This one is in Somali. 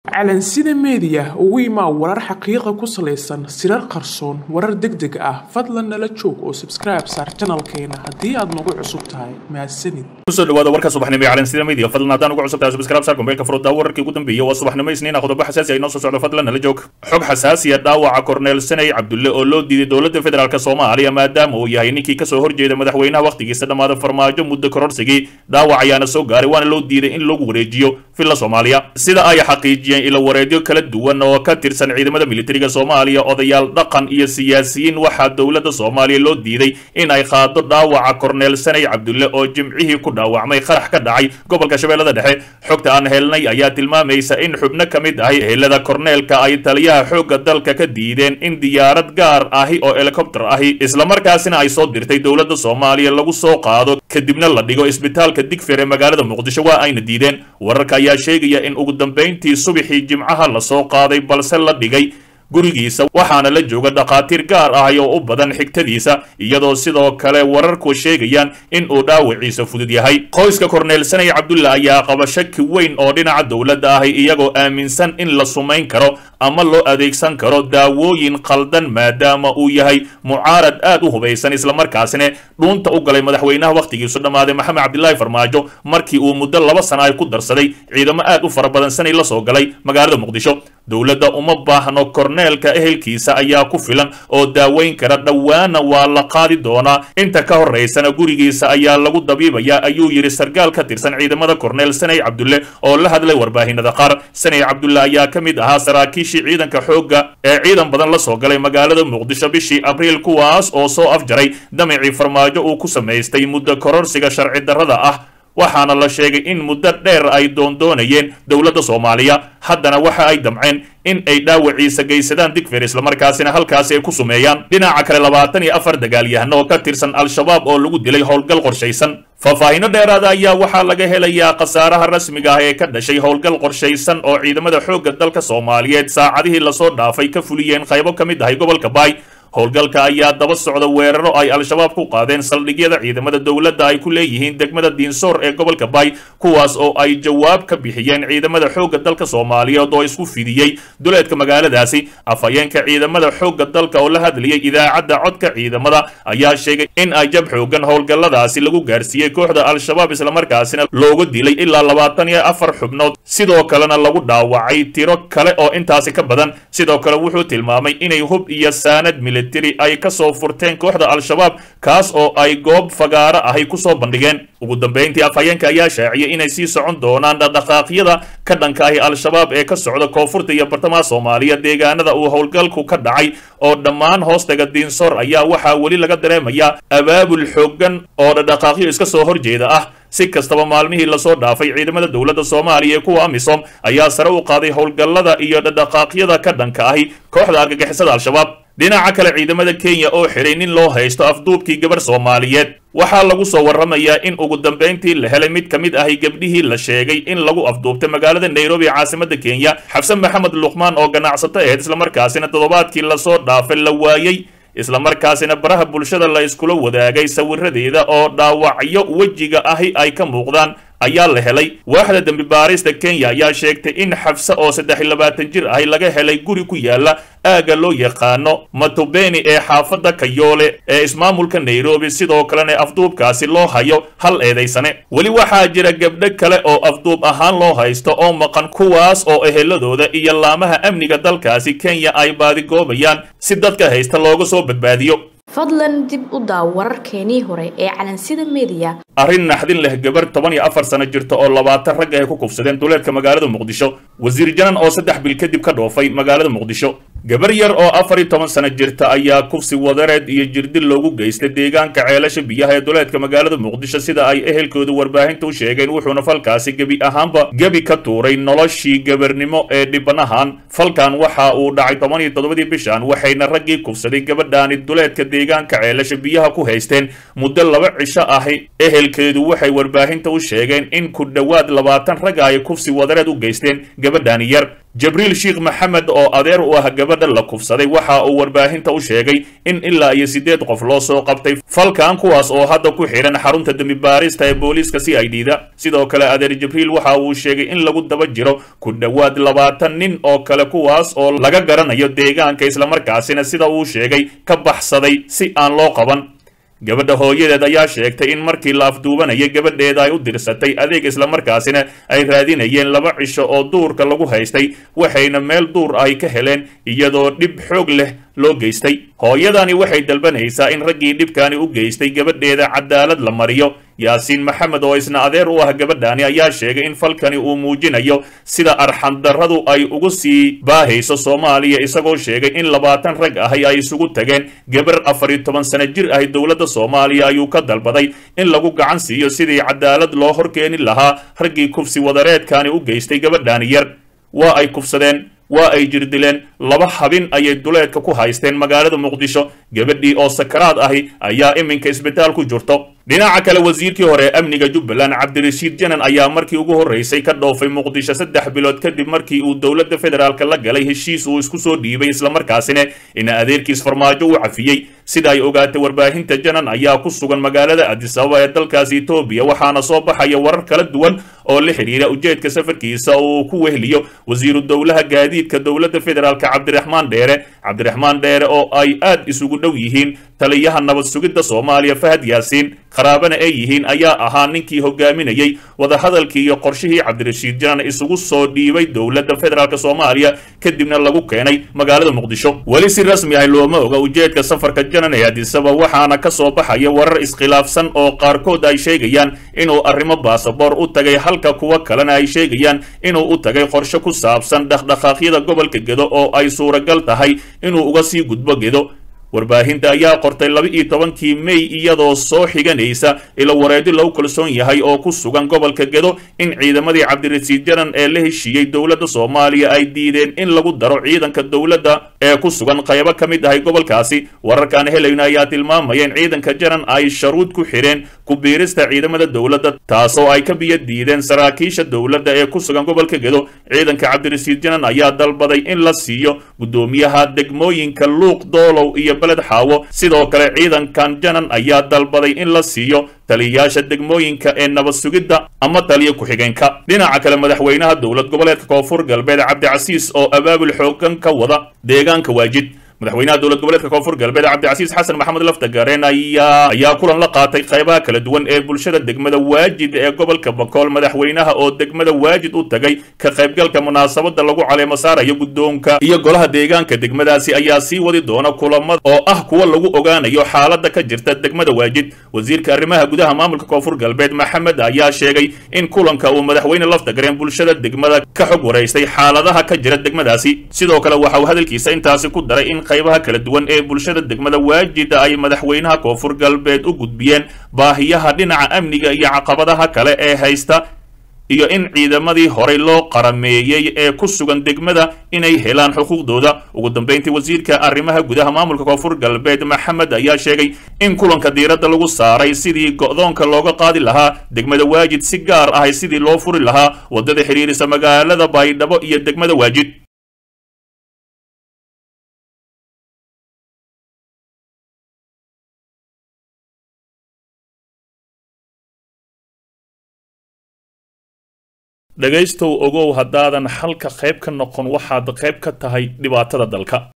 calansida meediya ugu imaa warar xaqiiqa ku salaysan sirar qarsoon warar deg deg ah fadlan nala joog oo sabskribe saar janalkeena haddii aad nagu cusub tahay mahadsanid kusoo dhawaada warka subaxnimo ee calansida media fadlan haddaan ugu cusub tahay subscribe saar kumbeelka furudda wararkii ugu dambeeyay waa subaxnimo isniina qodobo xasaasi ay noo soo socdo fadlan nala joog xog xasaasiya dhaawaca korneel sanay cabdulle oo loo diiday dowladda federaalk soomaaliya maadaama uu yahay ninkii kasoo horjeeda madaxweynaha wakhtigiisa dhammaada farmaajo muddo kororsigii dhaawac ayaana soo gaaray waana loo diiday in lagu wareejiyo villa soomaaliya sida ay xaqiijiyeen ilo wareedyo kala duwan oo ka tirsan ciidamada militariga soomaaliya odayaal dhaqan iyo siyaasiyiin waxaa dowladda soomaaliya loo diiday in ay qaado dhaawaca korneel sanay cabdulle oo jimcihii ku dhaawacmay qarax ka dhacay gobolka shabeellada dhexe xogta aan helnay ayaa tilmaamaysa in xubno ka mid ahi ehelada korneelka ay taliyaha xoogga dalka ka diideen in diyaarad gaar ahi oo helikobter ahi islamarkaasina ay soo dirtay dowladda soomaaliya lagu soo qaado kadibna la dhigo isbitaalka digfer ee magaalada muqdisho waa ayna diideen wararka ayaa sheegaya in ugu dambayntii subaxii jimcaha la soo qaaday balse la dhigay gurigiisa waxaana la jooga dhakhaatiir gaar ah oo u badan xigtadiisa iyadoo sidoo kale wararku sheegayaan in uu dhaawaciisa fudud yahay qoyska korneel sanay cabdulla ayaa qaba shaki weyn oo dhinaca dowladda ahi iyagoo aaminsan in la sumayn karo ama loo adeegsan karo daawooyin qaldan maadaama uu yahay mucaarad aad u hubaysan islamarkaasina dhuunta u galay madaxweynaha wakhtigiisu dhammaaday maxamed cabdilaahi farmaajo markii uu muddo laba sana ay ku darsaday ciidamo aad u fara badan sanay la soo galay magaalada muqdisho dowladda uma baahno korneelka ehelkiisa ayaa ku filan oo daaweyn kara dhowaana waa la qaadi doonaa inta ka horaysana gurigiisa ayaa lagu dabiibayaa ayuu yidhi sarkaal ka tirsan ciidamada korneel sanay cabdulle oo la hadlay warbaahinada qaar sanay cabdulle ayaa ka mid ahaa saraakiishii ciidanka xoogga ee ciidan badan la soo galay magaalada muqdisho bishii abriil kuwaas oo soo afjaray damicii farmaajo uu ku samaystay muddo kororsiga sharci darrada ah waxaana la sheegay in muddo dheer ay doondoonayeen dowladda soomaaliya haddana waxa ay damceen in ay dhaawaciisa geysadaan digfer islamarkaasina halkaasi ay ku sumeeyaan dhinaca kale labaatan iyo afar dagaalyahano oo ka tirsan al-shabaab oo lagu dilay howlgal qorshaysan faahfaahinno dheeraada ayaa waxaa laga helayaa khasaaraha rasmiga ah ee ka dhashay howlgal qorshaysan oo ciidamada xoogga dalka soomaaliyeed saacadihii lasoo dhaafay ka fuliyeen qaybo ka mid ahay gobolka baay howlgalka ayaa daba socda weeraro ay al-shabaab ku qaadeen saldhigyada ciidamada dowladda ay ku leeyihiin degmada diinsoor ee gobolka baay kuwaas oo ay jawaab ka bixiyeen ciidamada xoogga dalka soomaaliyeed oo isku fidiyey duleedka magaaladaasi afhayeenka ciidamada xoogga dalka oo la hadlayay idaacadda codka ciidamada ayaa sheegay in ay jab xoogan howlgalladaasi lagu gaarsiiyey kooxda al-shabaab islamarkaasina looga dilay ilaa labaatan iyo afar xubnood sidoo kalena lagu dhaawacay tiro kale oo intaasi ka badan sidoo kale wuxuu tilmaamay inay hub iyo saanad militari ay ka soo furteen kooxda al-shabaab kaas oo ay goob fagaaro ahay ku soo bandhigeen ugu dambayntii afhayeenka ayaa shaaciyay inay sii socon doonaan dhaqdhaqaaqyada ka dhanka ahi al-shabaab ee ka socda koonfurta iyo bartamaha soomaaliya deegaanada uu howlgalku ka dhacay oo dhammaan hoostaga diinsoor ayaa waxaa weli laga dareemayaa abaabul xoogan oo dhaqdhaqaaqyo iska soo horjeeda ah si kastaba maalmihii lasoo dhaafay ciidamada dowladda soomaaliya ee kuwa amisom ayaa sare u qaaday howlgallada iyo dhaqdhaqaaqyada ka dhanka ahi kooxda argagixisada al-shabaab dhinaca kale ciidamada kenya oo xidhay nin loo haysto afduubkii gabar soomaaliyeed waxaa lagu soo warramayaa in ugu dambayntii la helay mid ka mid ahi gabdhihii la sheegay in lagu afduubtay magaalada nairobi ee caasimada kenya xabse maxamed luqmaan oo ganacsato aheyd islamarkaasina toddobaadkii lasoo dhaafay la waayey islamarkaasina baraha bulshada la iskula wadaagay sawiradeeda oo dhaawacyo wejiga ahi ay ka muuqdaan ayaa la helay waaxda dembi baarista kenya ayaa sheegtay in xabse oo saddex iyo labaatan jir ahi laga helay guri ku yaala aagga loo yaqaano matubeni ee xaafadda kayoole ee ismaamulka nairobi sidoo kalena afduubkaasi loo hayo hal eedaysane weli waxaa jira gabdho kale oo afduub ahaan loo haysto oo maqan kuwaas oo eheladooda iyo laamaha amniga dalkaasi kenya ay baadigoobayaan si dadka haysta looga soo badbaadiyo fadlan dib u daaw wararkeenii hore ee calansida meediya arrin naxdin leh gabar toban iyo afar sano jirta oo labaatan rag ay ku kufsadeen duleedka magaalada muqdisho wasiir janan oo saddex bil kadib ka dhoofay magaalada muqdisho gabar yar oo afar iyo toban sano jirta ayaa kufsi wadareed iyo jirdil loogu geystay deegaanka ceelasha biyaha ee duleedka magaalada muqdisho sida ay ehelkoodu warbaahinta u sheegeen wuxuuna falkaasi gebi ahaanba gebi ka tuuray noloshii gabarnimo ee dhibanahan falkan waxa uu dhacay toban iyo toddobadii bishan waxayna raggii kufsaday gabadhaani duleedka deegaanka ceelasha biyaha ku haysteen muddo laba cisho ahi ehelkeedu waxay warbaahinta u sheegeen in ku dhowaad labaatan ragga ay kufsi wadareed u geysteen gabadhaani yar jibriil sheekh maxamed oo adeer u ah gabadha la kufsaday waxa uu warbaahinta u sheegay in ilaa iyo siddeed qof loo soo qabtay falkan kuwaas oo hadda ku xidhan xarunta dembi baarista ee booliiska c i d da sidoo kale adeer jibriil waxa uu sheegay in lagu daba jiro ku dhowaad labaatan nin oo kale kuwaas oo laga garanayo deegaanka islamarkaasina sida uu sheegay ka baxsaday si aan loo qaban gabadha hooyadeed ayaa sheegtay in markii la afduubanayay gabadheeda ay u dirsatay adeeg islamarkaasina ay raadinayeen laba cisho oo duurka lagu haystay waxayna meel duur ay ka heleen iyadoo dhib xoog leh loo geystay hooyadani waxay dalbanaysaa in raggii dhibkani u geystay gabadheeda cadaalad la mariyo yaasiin maxamed oo isna adeer u ah gabadhani ayaa sheegay in falkani uu muujinayo sida arxandarradu ay ugu sii baahayso soomaaliya isagoo sheegay in labaatan rag ahi ay isugu tageen gabar afar iyo toban sano jir ahi dowladda soomaaliya ayuu ka dalbaday in lagu gacan siiyo sidii cadaalad loo horkeeni lahaa raggii kufsi wadareedkani u geystay gabadhani yar waa ay kufsadeen waa ay jirdileen laba habin ayay duleedka ku haysteen magaalada muqdisho gabadhii oo sakaraad ahi ayaa iminka isbitaal ku jirto dhinaca kale wasiirkii hore ee amniga jubbaland cabdirashiid janan ayaa markii ugu horreysay ka dhoofay muqdisho saddex bilood kadib markii uu dowladda federaalk la galay heshiis uu isku soo dhiibay islamarkaasina in adeerkiis farmaajo u cafiyey sida ay ogaatay warbaahinta janan ayaa ku sugan magaalada adisababa ee dalkaasi etoobiya waxaana soo baxaya warar kala duwan oo la xidhiira ujeedka safarkiisa oo uu ku wehliyo wasiiru dowlaha gaadiidka dowladda federaalk cabdiraxmaan dheere cabdiraxmaan dheere oo ay aad isugu dhow yihiin taliyaha nabad sugidda soomaaliya fahad yaasiin qaraabana ay yihiin ayaa ahaa ninkii hogaaminayey wadahadalkii iyo qorshihii cabdirashiid janan isugu soo dhiibay dowladda federaalk soomaaliya kadibna lagu keenay magaalada muqdisho weli si rasmi ah looma oga ujeedka safarka janan ee adisaba waxaana ka soo baxaya warar iskhilaafsan oo qaarkood ay sheegayaan inuu arrimo baasaboor u tagay halka kuwa kalena ay sheegayaan inuu u tagay qorshe ku saabsan dhaqdhaqaaqyada gobolka gedo oo ay suuragal tahay inuu uga sii gudbo gedo warbaahinta ayaa qortay laba iyo tobankii mey iyadoo soo xiganaysa ilo wareedi lagu kalsoon yahay oo ku sugan gobolka gedo in ciidamadii cabdirasiid janan ee la heshiiyey dowladda soomaaliya ay diideen in lagu daro ciidanka dowladda ee ku sugan qaybo ka mid ahay gobolkaasi wararkaan helayno ayaa tilmaamaya in ciidanka janan ay sharuud ku xidheen ku biirista ciidamada dowladda taasoo ay ka biyo diideen saraakiisha dowladda ee ku sugan gobolka gedo ciidanka cabdirasiid janan ayaa dalbaday in la siiyo guddoomiyaha degmooyinka luuq doolow iyo beled xaawo sidoo kale ciidankan janan ayaa dalbaday in la siiyo taliyayaasha degmooyinka ee nabad sugidda ama taliyo ku-xigeenka dhinaca kale madaxweynaha dowlad goboleedka koonfur galbeed cabdicasiis oo abaabul xoogan ka wada deegaanka waajid madaxweynaha dowlad goboleedka koonfur galbeed cabdicasiis xasan maxamed laftagareen ayaa ayaa kulan la qaatay qaybaha kala duwan ee bulshada degmada waajid ee gobolka bakool madaxweynaha oo degmada waajid u tagay ka qaybgalka munaasabada lagu caleemo saarayo guddoonka iyo golaha deegaanka degmadaasi ayaa sii wadi doona kulamada oo ah kuwa lagu ogaanayo xaalada ka jirta degmada waajid wasiirka arrimaha gudaha maamulka koonfur galbeed maxamed ayaa sheegay in kulanka uu madaxweyne laftagareen bulshada degmada ka xog waraystay xaaladaha ka jira degmadaasi sidoo kale waxa uu hadalkiisa intaasi ku daray in qaybaha kala duwan ee bulshada degmada waajida ay madaxweynaha koonfur galbeed u gudbiyeen baahiyaha dhinaca amniga iyo caqabadaha kale ee haysta iyo in ciidamadii horey loo qarameeyey ee ku sugan degmada inay helaan xuquuqdooda ugu dambeyntii wasiirka arrimaha gudaha maamulka koonfur galbeed maxamed ayaa sheegay in kulanka diiradda lagu saaray sidii go'doonka looga qaadi lahaa degmada waajid si gaar ahay sidii loo furi lahaa waddada xidhiirisa magaalada baydhabo iyo degmada waajid dhegaystow ogow haddaadan xalka qayb ka noqon waxaad qayb ka tahay dhibaatada dalka